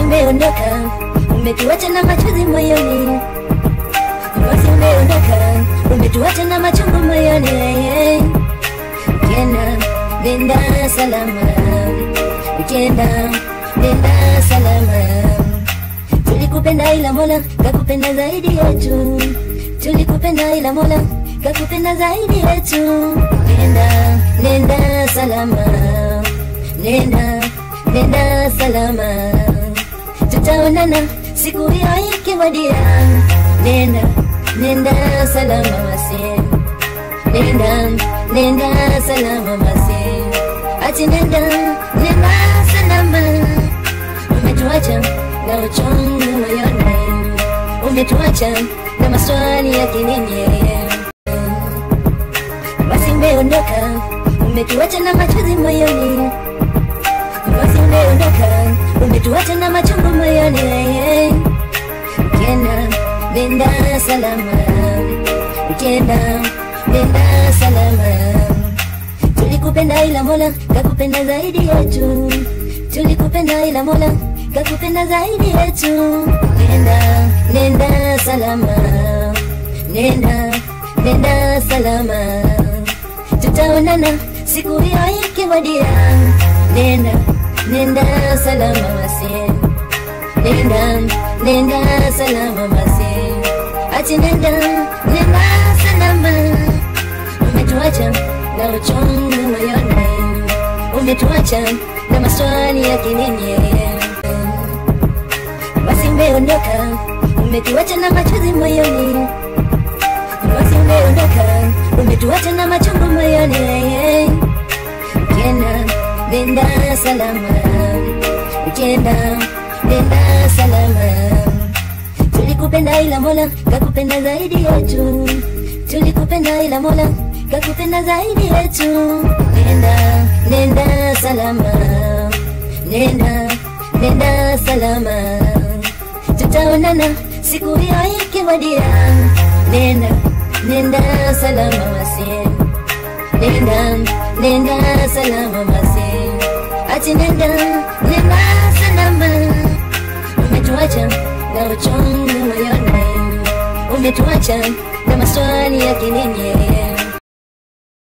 umeondoka, umetuacha na machozi moyoni. Basi umeondoka, umetuacha na machungu moyoni. Ukienda nenda salama, ukienda nenda salama. Tulikupenda ila Mola kakupenda zaidi yetu, tulikupenda ila Mola kakupenda zaidi yetu. Nenda nenda salama, nenda nenda salama, tutaonana siku hiyo ikiwadia. Nenda nenda salama wasi, nenda nenda salama wasi, ati nenda nenda salama. Umetuacha na uchungu moyoni, umetuacha na maswali ya kinini. Basi umeondoka, umetuacha na machozi moyoni. Basi umeondoka, umetuacha na machungu moyoni. Ukienda nenda salama, ukienda nenda salama. Tulikupenda ila Mola kakupenda zaidi yetu, tulikupenda ila Mola kakupenda zaidi yetu. Nenda nenda salama, nenda nenda salama, tutaonana siku hiyo ikiwadia. Nenda nenda salama wasi, nenda nenda salama wasi, ati nenda nenda salama. Umetuacha na uchungu moyoni, umetuacha na maswali ya kinini. Basi umeondoka, umetuacha na machozi moyoni. Basi umeondoka, umetuacha na machungu moyoni. Ukienda nenda salama, ukienda nenda salama. Tulikupenda ila Mola kakupenda zaidi yetu, tulikupenda ila Mola kakupenda zaidi yetu. Nenda nenda salama, nenda nenda salama, tutaonana siku hiyo ikiwadia. Nenda nenda salama wasi, nenda nenda salama wasi, ati nenda nenda salama. Umetuacha na uchungu moyoni, umetuacha na maswali ya kinini.